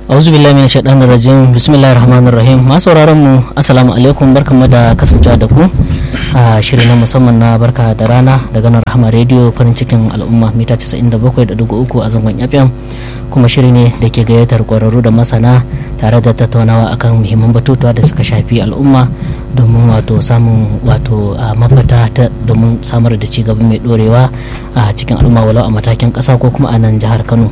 auzu billahi min shaitanir rajim bismillahir rahmanir rahim masu sauraron mu assalamu alaikum barkamu da kasancewa da ku a shiri na musamman na barka da rana daga nan rahama radio farin cikin al'umma mita 97.3 a zangon fm kuma shiri ne da ke gayyatar kwararru da masana tare da tattaunawa akan muhimman batutuwa da suka shafi al'umma domin wato samun wato mafita ta domin samar da cigaba mai dorewa a cikin al'umma walau a matakin ƙasa ko kuma a nan jihar kano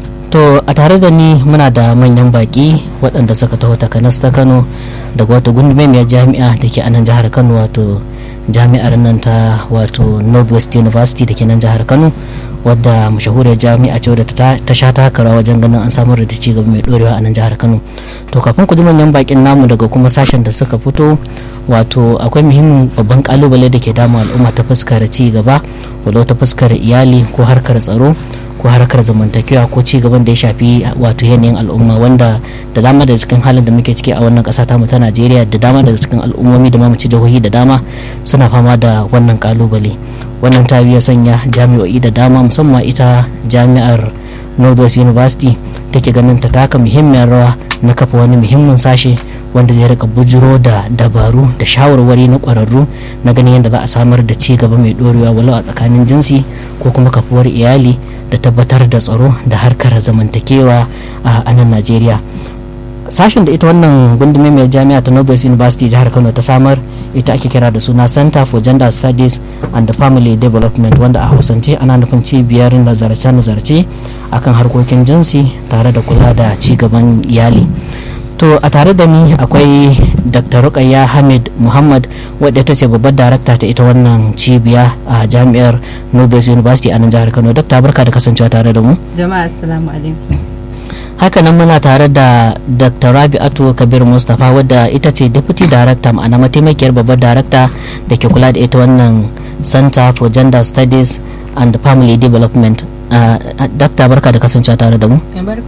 to a tare da ni muna da manyan baki waɗanda suka taho takanas ta kano daga wata gundumemiyar jami'a da ke a nan jihar kano wato jami'ar nan ta wato northwest university da ke nan jihar kano wadda mashahuriyar jami'a ce wadda ta sha takara wajen ganin an samar da ci gaba mai dorewa a nan jihar kano to kafin ku ji manyan bakin namu daga kuma sashen da suka fito wato akwai muhimmin babban kalubale da ke damu al'umma ta fuskar ci gaba walau ta fuskar iyali ko harkar tsaro ko harkar zamantakewa ko ci gaban da ya shafi wato yanayin al'umma wanda da dama da cikin halin da muke ciki a wannan kasa tamu ta Najeriya da dama da cikin al'ummomi da mamaci jihohi da dama suna fama da wannan kalubale wannan ta biya sanya jami'o'i da dama musamman ita jami'ar Northwest University take ganin ta taka muhimmiyar rawa na kafa wani muhimmin sashe wanda zai rika bujiro da dabaru da shawarwari na kwararru na ganin yadda za a samar da ci gaba mai dorewa walau a tsakanin jinsi ko kuma kafuwar iyali da tabbatar da tsaro da harkar zamantakewa a nan najeriya sashen da ita wannan gundume mai jami'a ta northwest university jihar kano ta samar ita ake kira da suna center for gender studies and family development wanda a hausance ana nufin cibiyar nazarce-nazarce akan harkokin jinsi tare da kula da ci gaban iyali to a tare da ni akwai dr rukayya hamid muhammad wadda ta ce babbar darakta ta ita wannan cibiya a jami'ar northwest university a nan jihar kano dakta barka da kasancewa tare da mu jama'a assalamu alaikum hakanan muna tare da dr rabi'atu kabir mustapha wadda ita ce deputy director ma'ana mataimakiyar babbar darakta da ke kula da ita wannan center for gender studies and family development Uh, dakta barka da kasancewa tare da mu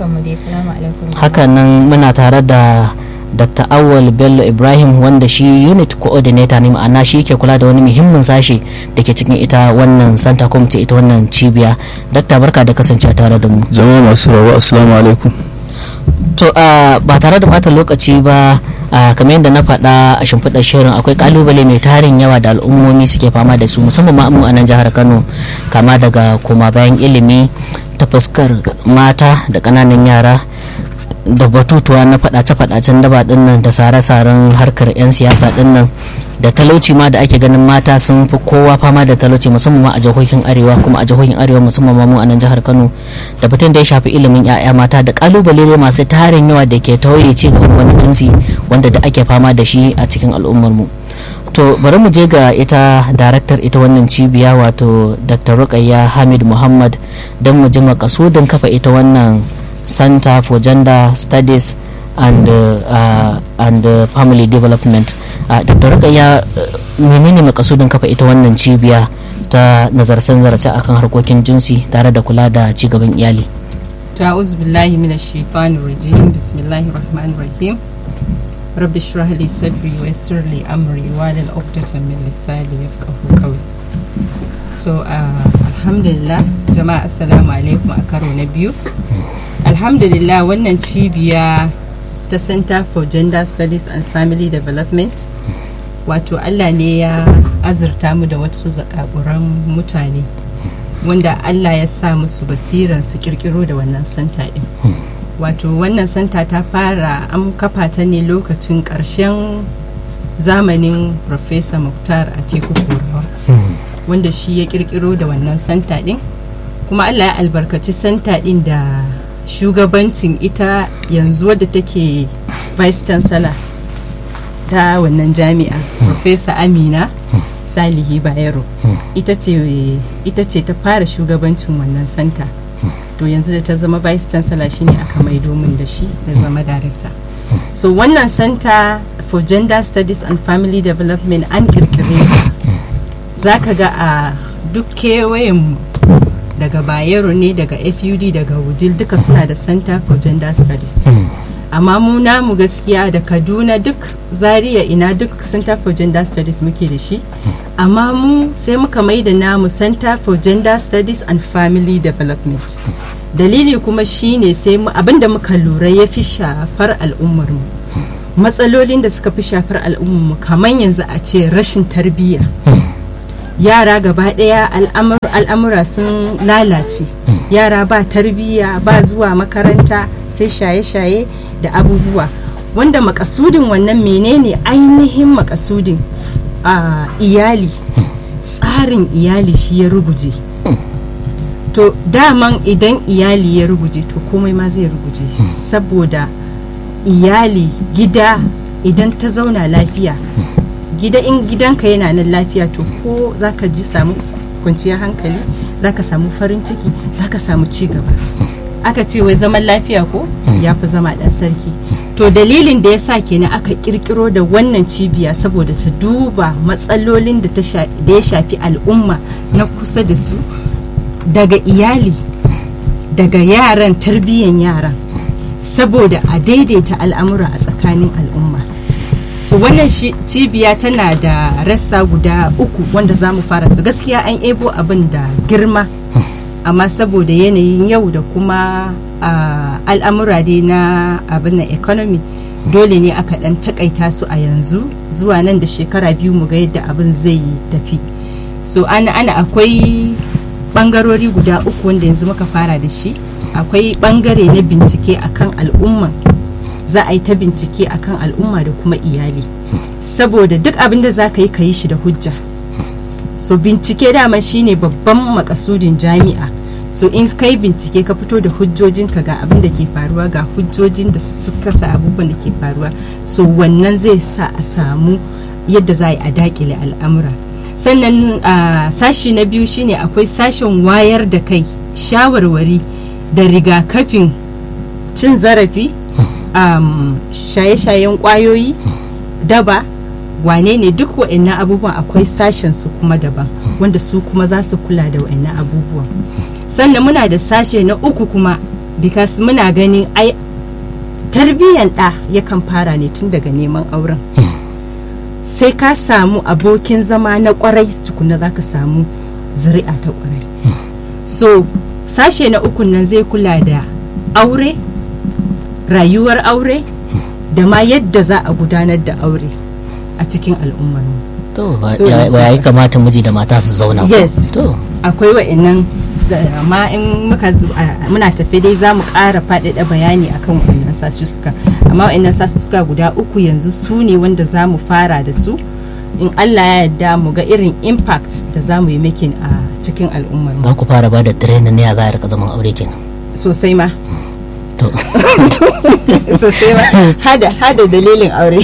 hakanan muna tare da dr awal bello ibrahim wanda shi unit coordinator ne ma'ana shi ke kula da wani muhimmin sashe da ke cikin ita wannan santa kuma ita wannan cibiya dakta barka da kasancewa tare da mu jama'a masu rawa assalamu alaikum to uh, ba tare da bata lokaci ba uh, kamar yadda na faɗa a shimfiɗar shirin akwai kalubale mai tarin yawa da al'ummomi suke fama da su musamman ma mu a nan jihar kano kama daga koma bayan ilimi ta fuskar mata da ƙananan yara da batutuwa na faɗace-faɗacen daba ɗinnan da sare-saren harkar 'yan siyasa ɗinnan da talauci ma da ake ganin mata sun fi kowa fama da talauci musamman ma a jihohin arewa kuma a jihohin arewa musamman ma mu a nan jihar kano da batun da ya shafi ilimin 'ya'ya mata da kalubale masu tarin yawa da ke tauye ci gaban wani jinsi wanda da ake fama da shi a cikin al'ummar mu to bari mu je ga ita daraktar ita wannan cibiya wato dr rukayya hamid muhammad don mu ji makasudin kafa ita wannan center for gender studies and uh, and uh, family development uh, dr rukayya menene makasudin kafa ita wannan cibiya ta nazarce-nazarce akan harkokin jinsi tare da kula da cigaban iyali ta'uz billahi minash shaitanir rajim bismillahir rahmanir rahim rabbi shrah li sadri wa yassir li amri wa lil 'uqdatan min lisani yafqahu qawli so alhamdulillah jama'a assalamu alaikum a karo na biyu alhamdulillah wannan cibiya ta center for gender studies and family development wato allah ne ya azurta mu da wasu zakaburan mutane wanda allah ya sa musu basiran su kirkiro da wannan santa din wato wannan santa ta fara an kafa ta ne lokacin karshen zamanin professor muktar a teku kurawa wanda shi ya kirkiro da wannan santa din kuma allah ya albarkaci santa din da shugabancin ita yanzu wadda take vice chancellor ta wannan jami'a professor amina salihi bayero ita ce ta fara shugabancin wannan santa to yanzu da ta zama vice chancellor shine aka mai domin da shi da zama director so wannan center for gender studies and family development an kirkire za ka ga a duk kewayen daga bayero ne daga fud daga wudil duka suna da center for gender studies amma mu namu gaskiya da kaduna duk zaria ina duk center for gender studies muke da shi amma mu sai muka mai da namu center for gender studies and family development dalili kuma shine sai mu- abinda muka lura ya fi shafar al'ummarmu matsalolin da suka fi shafar al'ummarmu kamar yanzu a ce rashin tarbiyya yara gaba daya al'amur- al'amura sun lalace yara ba tarbiyya ba zuwa makaranta sai shaye-shaye da abubuwa wanda makasudin wannan menene ainihin makasudin a iyali tsarin iyali shi ya ruguje to daman idan iyali ya ruguje to komai ma zai ruguje saboda iyali gida idan ta zauna lafiya gida in gidanka yana nan lafiya to ko zaka ji samu kwanciyar hankali zaka samu farin ciki zaka samu ci gaba aka ce wai zaman lafiya ko ya fi zama ɗan sarki to dalilin da ya sa kenan aka kirkiro da wannan cibiya saboda ta duba matsalolin da ta sha- da ya shafi al'umma na kusa da su daga iyali daga yaran tarbiyyan yaran saboda a daidaita al'amura a tsakanin al'umma so wannan shi- cibiya tana da rassa guda uku wanda za mu fara su gaskiya an ebo abin da girma amma saboda yanayin yau da kuma ah, al'amura dai na abin na economy dole ne aka dan takaita su a yanzu zuwa nan da shekara biyu mu ga yadda abin zai tafi so ana ana akwai bangarori guda uku wanda yanzu muka fara da shi akwai bangare na bincike akan al'umma za a yi ta bincike akan al'umma da kuma iyali saboda duk abin da za ka yi ka yi shi da hujja so bincike dama shine babban makasudin jami'a so in kai bincike ka fito da hujjojinka ga abin da ke faruwa ga hujjojin da suka sa abubuwan da ke faruwa so wannan zai sa a samu yadda za a yi a dakile al'amura sannan a sashi na biyu shine akwai sashen wayar da kai shawarwari da rigakafin cin zarafi um, shaye-shayen kwayoyi daba wane ne duk wa'annan abubuwan akwai sashen su kuma daban wanda su kuma za su kula da wa'annan abubuwan sannan muna da sashe na uku kuma because muna ganin ai tarbiyyan ɗa yakan fara ne tun daga neman auren sai ka samu abokin zama na kwarai tukuna za ka samu zuri'a ta kwarai so sashe na uku nan zai kula da aure rayuwar aure da ma yadda za a gudanar da aure a cikin al'ummar mu to ba So, ya yanzu- ba ya kamata miji da mata su zauna ko? Yes. to akwai wa'annan za- amma in muka zo a- muna tafe dai za mu ƙara faɗaɗa bayani akan wa'annan sasussuka amma wa'annan sasussuka guda uku yanzu su ne wanda za mu fara da su in Allah ya yarda mu ga irin impact da za mu yi making a cikin al'ummar mu za ku fara ba da training ne ya za a rika zaman aure kenan sosai ma to sosai ma hada hada dalilin aure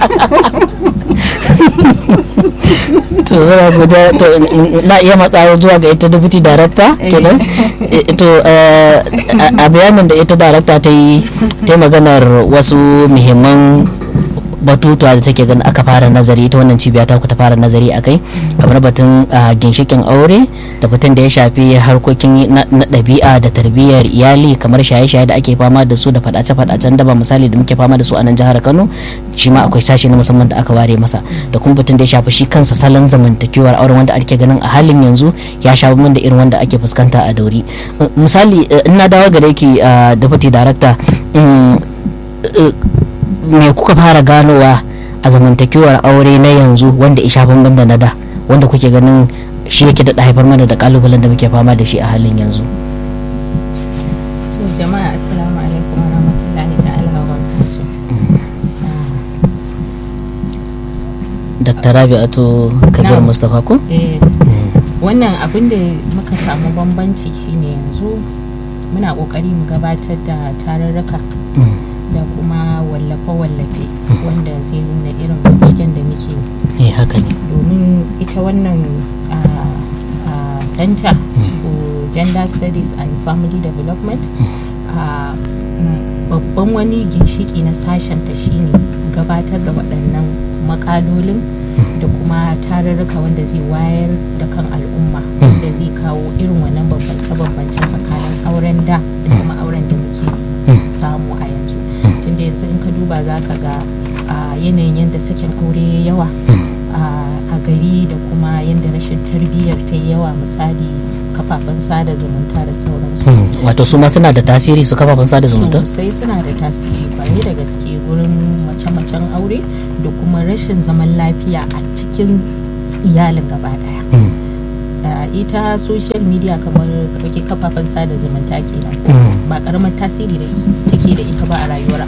to muna guda to na iya matsawa zuwa ga ita deputy director Eh. kenan Eh, to eh, a a bayanin da ita director ta yi ta yi maganar wasu muhimman batutuwa da take ganin aka fara nazari ita wannan cibiya ta ku ta fara nazari a kai kamar batun ah, ginshikin aure da batun da ya shafi harkokin na na ɗabi'a da tarbiyyar iyali kamar shaye-shaye da ake fama da su da faɗace-faɗacen daba misali da muke fama da su a nan jihar kano shi ma akwai sashi na musamman da aka ware masa da kuma batun da ya shafi shi kansa salon zamantakewar auren wanda ake ganin a halin yanzu ya sha bamban da irin wanda ake fuskanta a dauri Uh, misali uh, in na dawo gare ki uh, deputy director mm, uh, me kuka fara ganowa a zamantakewar aure na yanzu wanda ya sha bamban da na da wanda kuke ganin shi yake da haifar mana da kalubalen da muke fama da shi a halin yanzu To jama'a assalamu alaikum wa rahmatullahi ta'ala wa barakatuh. dr rabi'atu kabir Na'am. mustapha ko Eh, wannan abin da muka samu bambanci shine yanzu muna kokari mu gabatar da tarurruka Mm, da kuma wallafe-wallafe wanda zai nuna irin binciken da muke eh haka ne domin ita wannan ah, ah, center for gender studies and family development ah, mm, babban wani ginshiki na sashenta shine gabatar da waɗannan makalolin da kuma tarurruka wanda zai wayar da kan al'umma wanda zai kawo irin wannan bambance-bambancen tsakanin auren da da kuma auren da muke samu a yanzu tunda yanzu in ka duba za ka ga a yanayin yadda sakin aure ya yawa a- a gari da kuma yadda rashin tarbiyyar ta yi yawa misali kafafen sada zumunta da sauransu Mm, wato su ma suna da tasiri su kafafen sada zumunta sosai suna da tasiri kwarai da gaske gurin mace-macen aure da kuma rashin zaman lafiya a cikin iyalin gaba daya Mm. Uh, ita social media kamar kake kafafen sada zumunta kenan ko Mm. ba karamar tasiri da take da ita ba a rayuwar